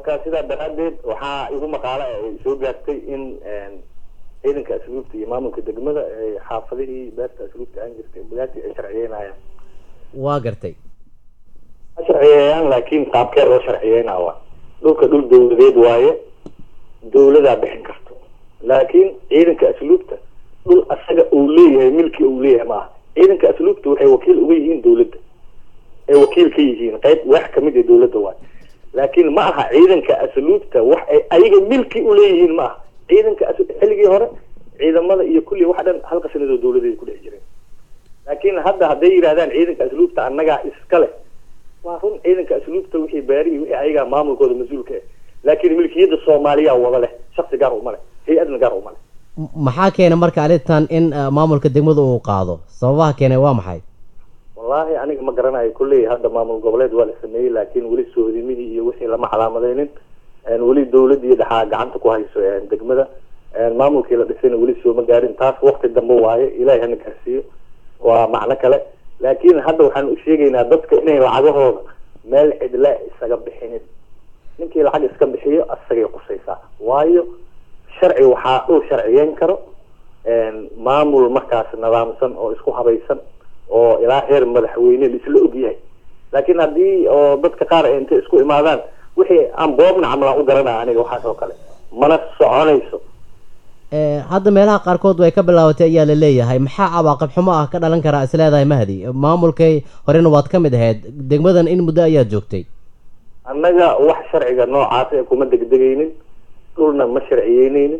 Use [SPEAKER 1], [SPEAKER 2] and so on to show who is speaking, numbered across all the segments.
[SPEAKER 1] marka sidaa daraadeed waxaa igu maqaalo ay soo gaartay in ciidanka asluubta iyo maamulka degmada ay xaafadihii beerta asluubta aan jirtay bagaati ay sharciyeynayaan
[SPEAKER 2] waa gartay
[SPEAKER 1] ma sharciyeeyaan laakiin qaabkee loo sharciyeynaa waa dhulka dhul dawladeed waaye dawladaa bixin karto laakiin ciidanka asluubta dhul asaga uu leeyahay milki uu leeyahay maaha ciidanka asluubta waxay wakiil uga yihiin dawladda ay wakiil ka yihiin qayb wax kamid ee dawladda waaye laakiin ma aha ciidanka asluubta wax ay ayaga milki uleeyihiin ma aha ciidanka xilligii hore ciidamada iyo kulli wax dhan halka sanadoo dawladeed ku dhex jireen laakiin hadda hadday yidhahdaan ciidanka asluubta annagaa iska leh waa run ciidanka asluubta wixii baarihi wixii ayagaa maamulkooda mas-uulka ah laakiin milkiyadda soomaaliya wada leh shaksi gaar uma leh hay-adna gaar uma leh
[SPEAKER 2] maxaa keenay marka arrintan in maamulka degmada uu qaado sababaha keenay waa maxay
[SPEAKER 1] wallaahi aniga ma garanayo kulley hadda maamul goboleed waa la sameeyey laakiin weli soohodimihii iyo wixii lama calaamadeynin weli dawladii dhexaa gacanta ku hayso degmada maamulkii la dhisayna weli sooma gaarin taas wakti dambe waaye ilahay hana gaarsiiyo waa macno kale laakiin hadda waxaan u sheegaynaa dadka inay lacagahooda meel cidla isaga bixinin ninkii lacag iska bixiyo asagay qusaysaa waayo sharci waxaa uu sharciyeyn karo maamul markaas nidaamsan oo isku habaysan oo ilaa heer madaxweyne laisla ogyahay laakiin haddii oo dadka qaar ay intay isku imaadaan wixii aan boobna camlaan u garanaya aniga waxaas oo kale mana soconayso
[SPEAKER 2] hadda meelaha qaarkood way ka bilaabatay ayaa la leeyahay maxaa cawaaqib xumo ah ka dhalan karaa is leedahay mahdi maamulkay horena waad ka mid ahayd degmadan in muddo ayaad joogtay
[SPEAKER 1] annaga wax sharciga noocaas ee kuma degdegaynin dhulna ma sharciyeyneynin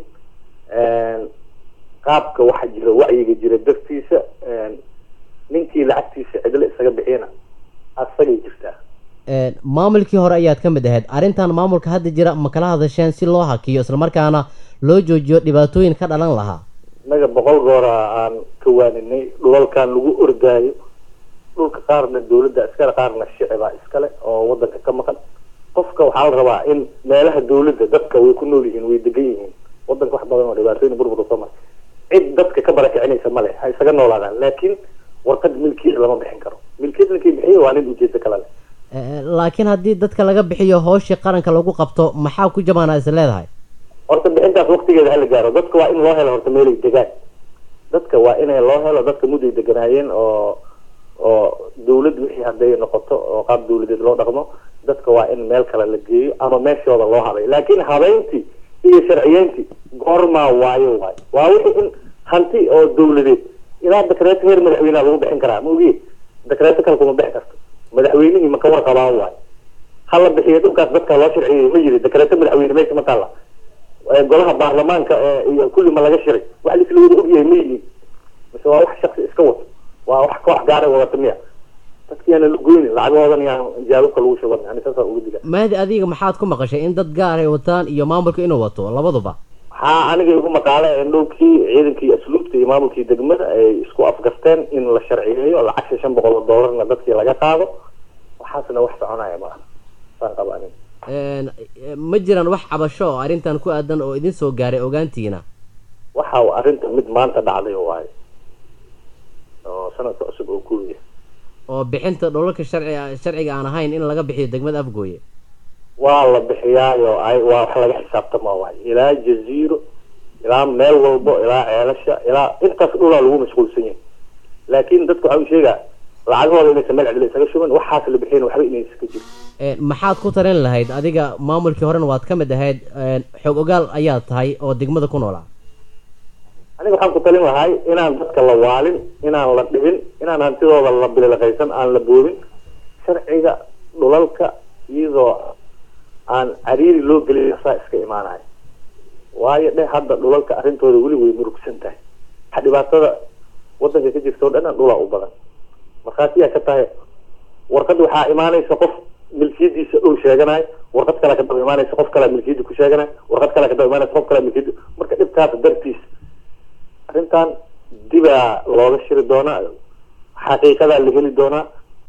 [SPEAKER 1] qaabka waxa jira wacyiga jira dartiisa ninkii lacagtiisa cidlo isaga bixiyana asagay jirtaa
[SPEAKER 2] maamulkii hore ayaad ka mid ahayd arrintan maamulka hadda jira ma kala hadasheen si loo hakiyo islamarkaana loo joojiyo dhibaatooyin ka dhalan lahaa
[SPEAKER 1] innaga boqol goora aan ka waaninay dhulalkan lagu ordaayo dhulka qaarna dawladda iskale qaarna shicibaa iskale oo wadanka ka maqan qofka waxaa la rabaa in meelaha dawladda dadka way ku nool yihiin way degan yihiin wadanka wax badan oo dhibaatooyin burbur soo mara cid dadka ka barakicinaysa male ha isaga noolaadaan laakiin warqad milkiisa lama bixin karo milkiyad ninkii bixiyo waa nin ujeedo kale leh
[SPEAKER 2] laakiin haddii dadka laga bixiyo hooshii qaranka lagu qabto maxaa ku jamaana is leedahay
[SPEAKER 1] horta bixintaas waktigeeda hala gaaro dadka waa in loo helo horta meelay degaan dadka waa inay loo helo dadka mudday deganaayeen oo oo dawlad wixii hadday noqoto oo qaab dawladeed loo dhaqmo dadka waa in meel kale la geeyo ama meeshooda loo habay laakiin habeyntii iyo sharciyeyntii goormaa waayo waayo waa wixii in hanti oo dawladeed ilaa dekreeto heer madaxweyneha lagu bixin karaa ma ogiye dekreeto kale kuma bixi karto madaxweynihii ma ka warqabaan waayo hala bixiyo dhulkaas dadka loo sharciyey ma yiri dekreeto madaxweyne meesha ma taalla golaha baarlamaanka iyo kulli ma laga shiray wax laisla wada ogyahay ma yihiin mise waa wax shaksi iska wato waa wax koox gaara wadata miya dadki yaana la goyni lacagahoodan yaan jaababka lagu shuban yani saasa uga diga
[SPEAKER 2] mahdi adiga maxaad ku maqashay in dad gaar ay wataan iyo maamulka inuu wato labaduba
[SPEAKER 1] waxaa aniga igu maqaale in dhulkii ciidankii asluubta iyo maamulkii degmada ay isku afgarteen in la sharciyeeyo lacagta shan boqol oo doolarna dadkii laga qaado waxaasna wax soconaya ma aha saan qaba aniga
[SPEAKER 2] ma jiraan wax cabasho oo arrintan ku aadan oo idin soo gaaray ogaantiina
[SPEAKER 1] waxa arrinta mid maanta dhacday waayo oo sanadka cusub oo kuwiya
[SPEAKER 2] oo bixinta dhulalka sharciga sharciga aan ahayn in laga bixiyo degmada afgooye
[SPEAKER 1] waa la bixiyaayo ay waa wax laga xisaabtama waayo ilaa jaziiro ilaa meel walbo ilaa ceelasha ilaa intaas dhulaa lagu mashquulsan yahay laakiin dadka waxaa u sheegaa lacagahooda inaysan meel cidla isaga shuban waxaas la bixin waxba inaysa ka jiro
[SPEAKER 2] maxaad ku tarin lahayd adiga maamulkii horena waad ka mid ahayd xoog ogaal ayaad tahay oo degmada ku noolaa
[SPEAKER 1] aniga waxaan ku talin lahay inaan dadka la waalin inaan la dhibin inaan hantidooda la bililaqaysan aan la boobin sharciga dhulalka iyadoo aan cariiri loo gelin saa iska imaanayo waayo dhe hadda dhulalka arrintooda weli way murugsan tahay waxa dhibaatada wadanka ka jirta o dhan dhulaa u badan markhaatiyaa ka tahay warqad waxaa imaanaysa qof milkiyadiisa dhow sheeganayo warqad kale kadaba imaanaysa qof kalea milkiyadda ku sheeganayo warqad kale kadaba imaanaysa qof kalea milkiyadda marka dhibkaas dartiis arrintan dibaa looga shiri doonaa xaqiiqadaa la heli doonaa